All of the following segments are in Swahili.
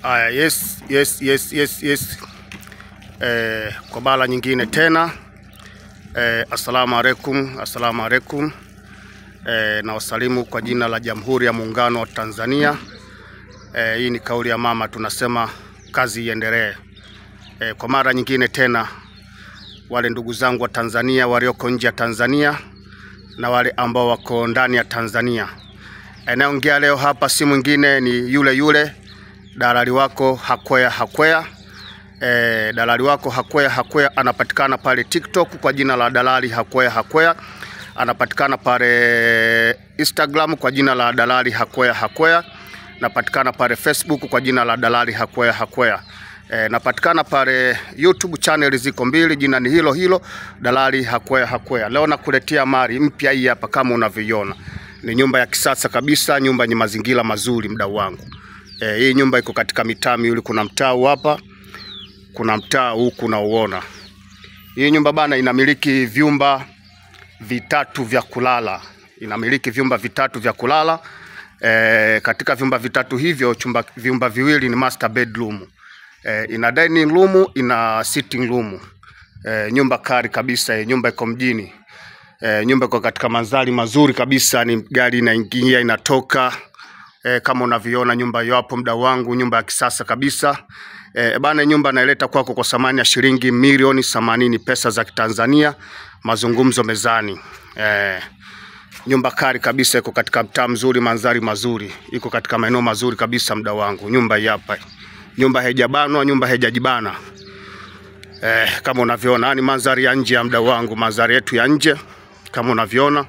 Aya, yes, yes, yes, yes, yes. Eh, kwa mara nyingine tena eh, assalamu alaikum, assalamu alaikum. Eh, na wasalimu kwa jina la Jamhuri ya Muungano wa Tanzania. Eh, hii ni kauli ya mama, tunasema kazi iendelee. Eh, kwa mara nyingine tena wale ndugu zangu wa Tanzania walioko nje ya Tanzania na wale ambao wako ndani ya Tanzania. Anayeongea leo hapa si mwingine ni yule yule dalali wako Hakwea Hakwea. E, dalali wako Hakwea Hakwea anapatikana pale TikTok kwa jina la dalali Hakwea Hakwea, anapatikana pale Instagram kwa jina la dalali Hakwea Hakwea, napatikana pale Facebook kwa jina la dalali Hakwea Hakwea. E, napatikana pale YouTube channel ziko mbili, jina ni hilo hilo dalali Hakwea Hakwea. Leo nakuletea mali mpya hii hapa, kama unavyoiona ni nyumba ya kisasa kabisa, nyumba yenye mazingira mazuri, mdau wangu. E, hii nyumba iko katika mitaa miwili, kuna mtaa huu hapa, kuna mtaa huku unauona. Hii nyumba bana inamiliki vyumba vitatu vya kulala, inamiliki vyumba vitatu vya kulala. E, katika vyumba vitatu hivyo chumba, vyumba viwili ni master bedroom. E, ina dining room, ina sitting room. E, nyumba kari kabisa, e, nyumba iko mjini. E, nyumba iko katika mandhari mazuri kabisa, ni gari inaingia inatoka. E, kama unavyoona nyumba hiyo hapo, mdau wangu, nyumba ya kisasa kabisa. E, bana nyumba naileta kwako kwa thamani ya shilingi milioni themanini pesa za Kitanzania, mazungumzo mezani. E, nyumba kari kabisa, iko katika mtaa mzuri, mandhari mazuri, iko katika maeneo mazuri kabisa, mdau wangu. Nyumba hii hapa, nyumba haijabanwa, nyumba haijajibana. Eh, kama unavyoona ni mandhari ya nje ya mdau wangu, mandhari yetu ya nje kama unavyoona.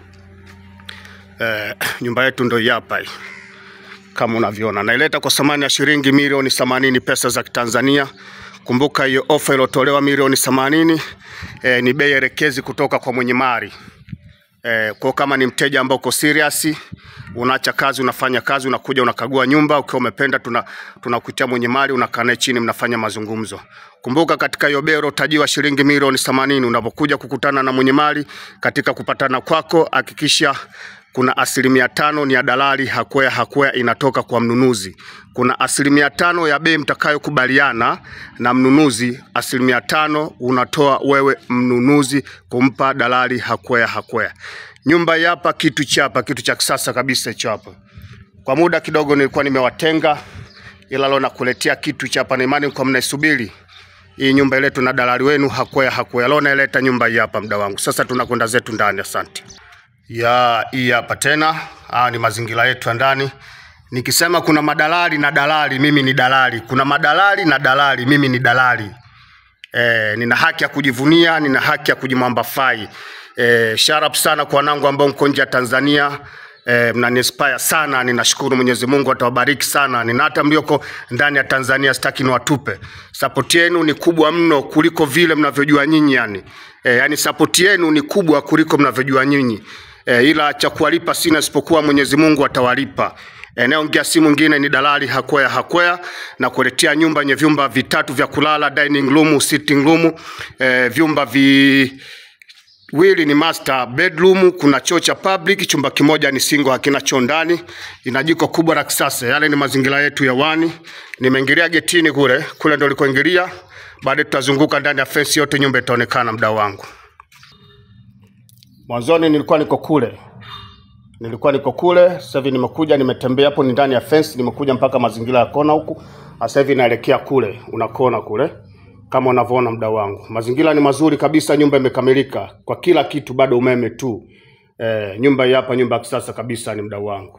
Eh, nyumba yetu ndio hii hapa hii. Kama unavyoona naileta kwa thamani ya shilingi milioni themanini pesa za Kitanzania. Kumbuka hiyo ofa iliyotolewa milioni themanini eh, ni bei elekezi kutoka kwa mwenye mali. Eh, kwa kama ni mteja ambao uko serious, unaacha kazi, unafanya kazi, unakuja unakagua nyumba, ukiwa umependa, tuna tunakuitia mwenye mali, unakaa naye chini, mnafanya mazungumzo. Kumbuka katika hiyo bei utajiwa shilingi milioni themanini. Unapokuja kukutana na mwenye mali katika kupatana kwako, hakikisha kuna asilimia tano ni ya dalali Hakwea Hakwea inatoka kwa mnunuzi. Kuna asilimia tano ya bei mtakayokubaliana na mnunuzi, asilimia tano unatoa wewe mnunuzi kumpa dalali Hakwea Hakwea. Nyumba hii hapa, kitu chapa, kitu cha kisasa kabisa hicho hapa. Kwa muda kidogo nilikuwa nimewatenga, ila leo nakuletea kitu cha hapa, na imani kwa mnaisubiri hii nyumba ile, tuna dalali wenu Hakwea Hakwea. Leo naileta nyumba hii hapa, mda wangu. Sasa tunakwenda zetu ndani, asante. Ya hii hapa tena, haya ni mazingira yetu ya ndani. Nikisema kuna madalali na dalali, mimi ni dalali. Kuna madalali na dalali, mimi ni dalali. E, nina haki ya kujivunia, nina haki ya kujimwambafai. E, sharap sana kwa wanangu ambao mko nje ya Tanzania. E, mnaniinspire sana, ninashukuru Mwenyezi Mungu atawabariki sana. Nina hata mlioko ndani ya Tanzania, sitaki niwatupe. Support yenu ni kubwa mno kuliko vile mnavyojua nyinyi yani. E, yani support yenu ni kubwa kuliko mnavyojua nyinyi. E, ila cha kuwalipa sina isipokuwa Mwenyezi Mungu atawalipa. Anayeongea si mwingine ni dalali Hakwea Hakwea na kuletea nyumba yenye vyumba vitatu vya kulala, dining room, sitting room, e, vyumba vi wili ni master bedroom, kuna choo cha public, chumba kimoja ni single, hakina choo ndani, ina jiko kubwa la kisasa. Yale ni mazingira yetu ya wani. Nimeingilia getini kule, kule ndo likoingilia. Baadaye tutazunguka ndani ya fence yote, nyumba itaonekana, mdau wangu. Mwanzoni nilikuwa niko kule, nilikuwa niko kule. Sasa hivi nimekuja, nimetembea hapo, ni ndani ya fence, nimekuja mpaka mazingira ya kona huku. Sasa hivi naelekea kule, unakona kule kama unavyoona mdau wangu, mazingira ni mazuri kabisa, nyumba imekamilika kwa kila kitu, bado umeme tu. E, nyumba hii hapa, nyumba ya kisasa kabisa, ni mdau wangu.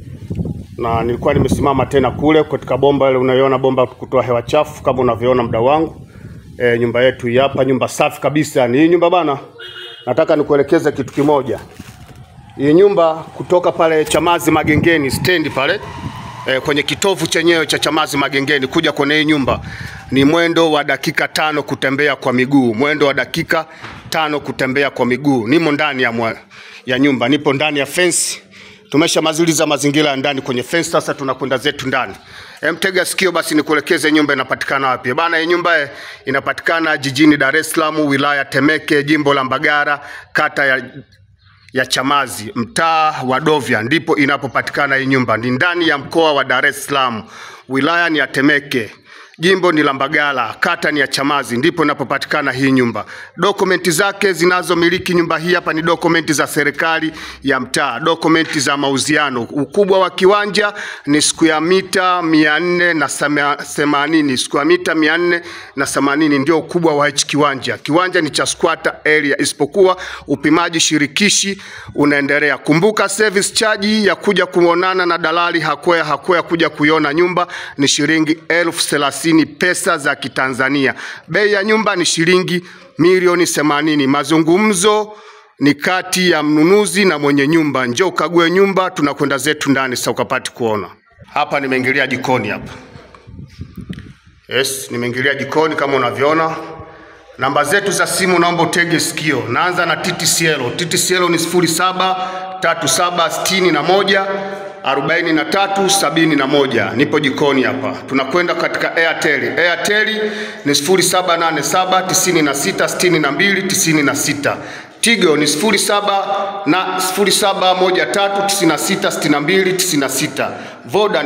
Na nilikuwa nimesimama tena kule katika bomba ile, unaiona bomba kutoa hewa chafu, kama unavyoona mdau wangu. E, nyumba yetu hii hapa, nyumba safi kabisa. Ni hii nyumba bana, nataka nikuelekeze kitu kimoja. Hii nyumba kutoka pale Chamazi Magengeni stendi pale e, kwenye kitovu chenyewe cha Chamazi Magengeni kuja kwenye hii nyumba ni mwendo wa dakika tano kutembea kwa miguu, mwendo wa dakika tano kutembea kwa miguu. Nimo ndani ya, mwa, ya nyumba, nipo ndani ya fence. Tumeshamaliza mazingira ya ndani kwenye fence, sasa tunakwenda zetu ndani. E, mtega sikio basi nikuelekeze nyumba inapatikana wapi bana. Hii nyumba eh, inapatikana jijini Dar es Salaam, wilaya Temeke, jimbo la Mbagara, kata ya ya Chamazi, mtaa wa Dovya, ndipo inapopatikana hii nyumba. Ni ndani ya mkoa wa Dar es Salaam. wilaya ni ya Temeke, jimbo ni la Mbagala, kata ni ya Chamazi, ndipo inapopatikana hii nyumba. Dokumenti zake zinazomiliki nyumba hii hapa ni dokumenti za serikali ya mtaa, dokumenti za mauziano. Ukubwa wa kiwanja ni square mita mia nne na sama- themanini square mita mia nne na themanini ndio ukubwa wa hichi kiwanja. Kiwanja ni cha squatter area, isipokuwa upimaji shirikishi unaendelea. Kumbuka service charge ya kuja kuonana na dalali hakwea hakwea kuja kuiona nyumba ni shilingi elfu thelathini pesa za Kitanzania. Bei ya nyumba ni shilingi milioni themanini. Mazungumzo ni kati ya mnunuzi na mwenye nyumba. Njoo ukague nyumba, tunakwenda zetu ndani sasa ukapati kuona. Hapa nimeingilia jikoni hapa. Yes, nimeingilia jikoni kama unavyoona. Namba zetu za simu naomba utege sikio. Naanza na TTCL. TTCL ni 073761 4371. Nipo jikoni hapa. Tunakwenda katika Airtel. Airtel ni 0787966296. Tigo ni 07 na 0713966296. Voda ni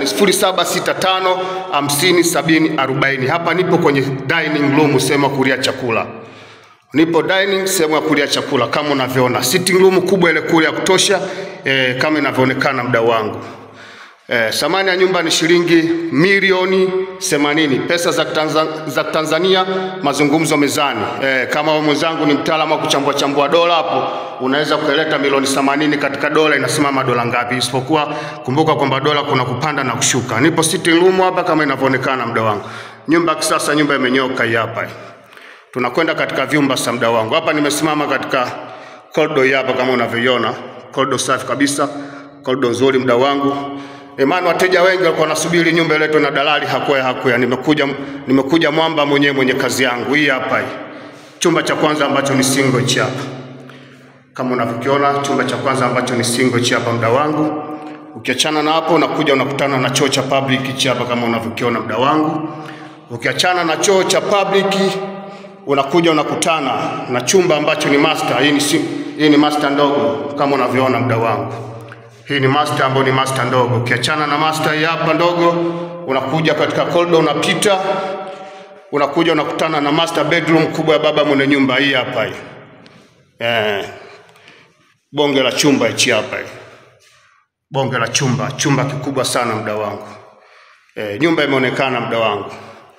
0765507040. Hapa nipo kwenye dining room, sehemu ya kulia chakula. Nipo dining, sehemu ya kulia chakula kama unavyoona. Sitting room kubwa ile kule ya kutosha eh, kama inavyoonekana mdau wangu. Eh, thamani ya nyumba ni shilingi milioni 80 pesa za, Tanzania, za Tanzania. Mazungumzo mezani. Eh, kama wewe mwenzangu ni mtaalamu wa kuchambua chambua dola hapo, unaweza kueleta milioni 80 katika dola inasimama dola ngapi? Isipokuwa kumbuka kwamba dola kuna kupanda na kushuka. Nipo sitting room hapa kama inavyoonekana mda wangu. Nyumba ya kisasa, nyumba imenyoka hii hapa. Tunakwenda katika vyumba sa mda wangu. Hapa nimesimama katika corridor hii hapa kama unavyoiona. Corridor safi kabisa. Corridor nzuri mda wangu. Imani wateja wengi walikuwa wanasubiri nyumba iletwe na dalali hakwea hakwea. Nimekuja nimekuja mwamba mwenyewe mwenye kazi yangu. Hii hapa hii. Chumba cha kwanza ambacho ni single hichi hapa. Kama unavyokiona chumba cha kwanza ambacho ni single hichi hapa mda wangu. Ukiachana na hapo unakuja unakutana na choo cha public hichi hapa kama unavyokiona mda wangu. Ukiachana na choo cha public unakuja unakutana na chumba ambacho ni master. Hii ni, si- hii ni master ndogo kama unavyoona mda wangu. Hii ni master ambayo ni master ndogo. Ukiachana na master hii hapa ndogo, unakuja katika corridor, unapita unakuja unakutana na master bedroom kubwa ya baba mwenye nyumba hii hapa hii. Eh, bonge la chumba hichi hapa hii. Bonge la chumba, chumba kikubwa sana mda wangu. Eh, nyumba imeonekana mda wangu.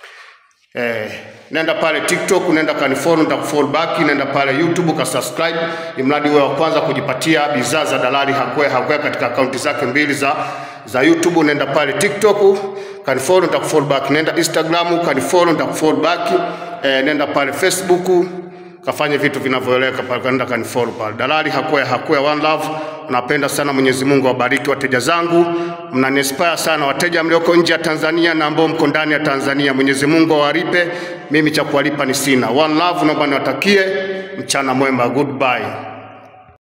Eh, nenda pale TikTok, nenda kanifollow, nitakufollow back, nenda pale YouTube ka subscribe, imradi uwe wa kwanza kujipatia bidhaa za dalali Hakwea Hakwea katika akaunti zake mbili za za YouTube. Nenda pale TikTok kanifollow, nitakufollow back. Nenda Instagram kanifollow, nitakufollow back. Eh, nenda pale Facebook kafanye vitu vinavyoeleka pale, nenda kanifollow pale. Dalali Hakwea Hakwea One Love. Napenda sana, Mwenyezi Mungu awabariki wateja zangu, mnaniinspire sana wateja mlioko nje ya Tanzania na ambao mko ndani ya Tanzania. Mwenyezi Mungu awalipe, mimi cha kuwalipa ni sina. One Love, naomba niwatakie mchana mwema, goodbye.